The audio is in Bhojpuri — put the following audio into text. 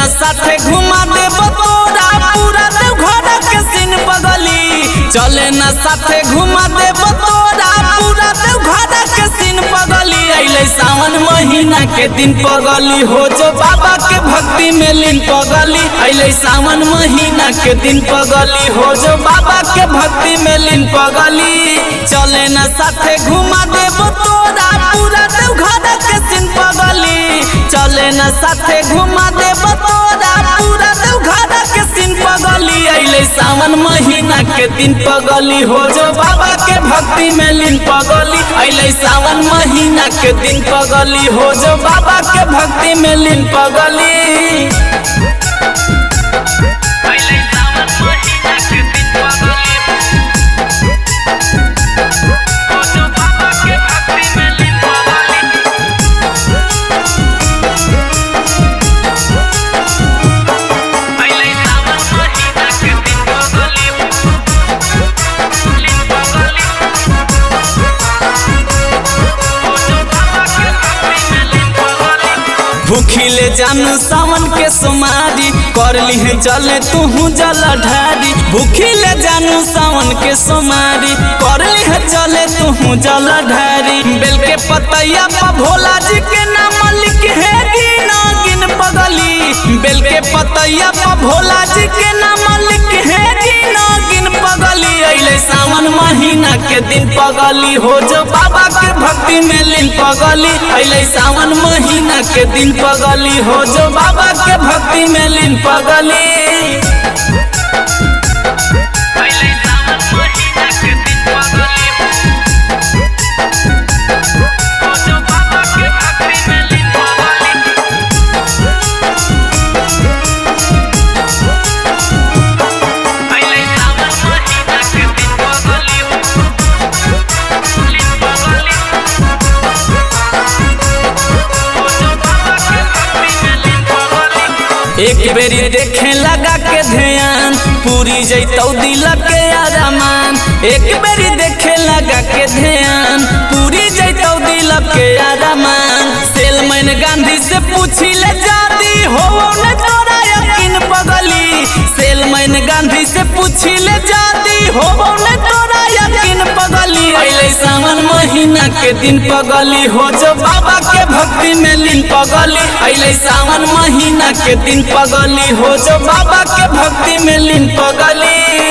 साथे घुमा देब तोरा पूरा देव घर के सीन पगली चले न साथे घुमा देब तोरा पूरा देव घर के सीन पगली अइले सावन महीना के दिन पगली हो जो बाबा के भक्ति में लीन पगली अइले सावन महीना के दिन पगली हो जो बाबा के भक्ति में लीन पगली चले न साथे घुमा देब तोरा पूरा देव घर के सीन पगली चले न साथे घुमा देब तोरा पूरा देव घर के सीन पगली अइले सावन महीना के दिन पगली हो जो बाबा के भक्ति में लीन पगली अइले सावन महीना के दिन पगली हो जो बाबा के भक्ति में लीन पगली पहले सावन महीना के दिन पगली हो जो बाबा के भक्ति में लीन पगली पहले सावन महीना के दिन पगली लीन पगली हो जो बाबा के भक्ति में लीन पगली भूखिले जानू सावन के सुमारी कर ली जले तू जल ढारी भूखिले जानू सावन के सुमारी कर ली चले तू जल ढारी बेल के पतैया पर भोला जी के नाम लिख है गिन गिन पगली बेल के पतैया पर भोला जी के नाम लिख है गिन गिन पगली अइले सावन महीना के दिन पगली हो जो बाबा के भक्ति में लीन पगली अइले सावन महीना के दिन पगली हो जो बाबा के भक्ति में लीन पगली पहले सावन महीना के दिन पगली हो जो बाबा के भक्ति में लीन पगली पहले सावन महीना के दिन पगली लीन पगली हो जो बाबा के भक्ति में लीन पगली एक बेरी देखे लगा के ध्यान पूरी जैतौ दिल के आरामान एक बेरी देखे लगा के ध्यान पूरी जैतौ दिल के आरामान सेलमैन गांधी से पूछी ले जादी हो न तोरा यकीन पगली सेलमैन गांधी से पूछी ले जादी हो न तोरा यकीन पगली अइले सावन महीना के दिन पगली हो जो बाबा के भक्ति में लीन पगली अइले सावन महीना के दिन पगली हो जो बाबा के भक्ति में लीन पगली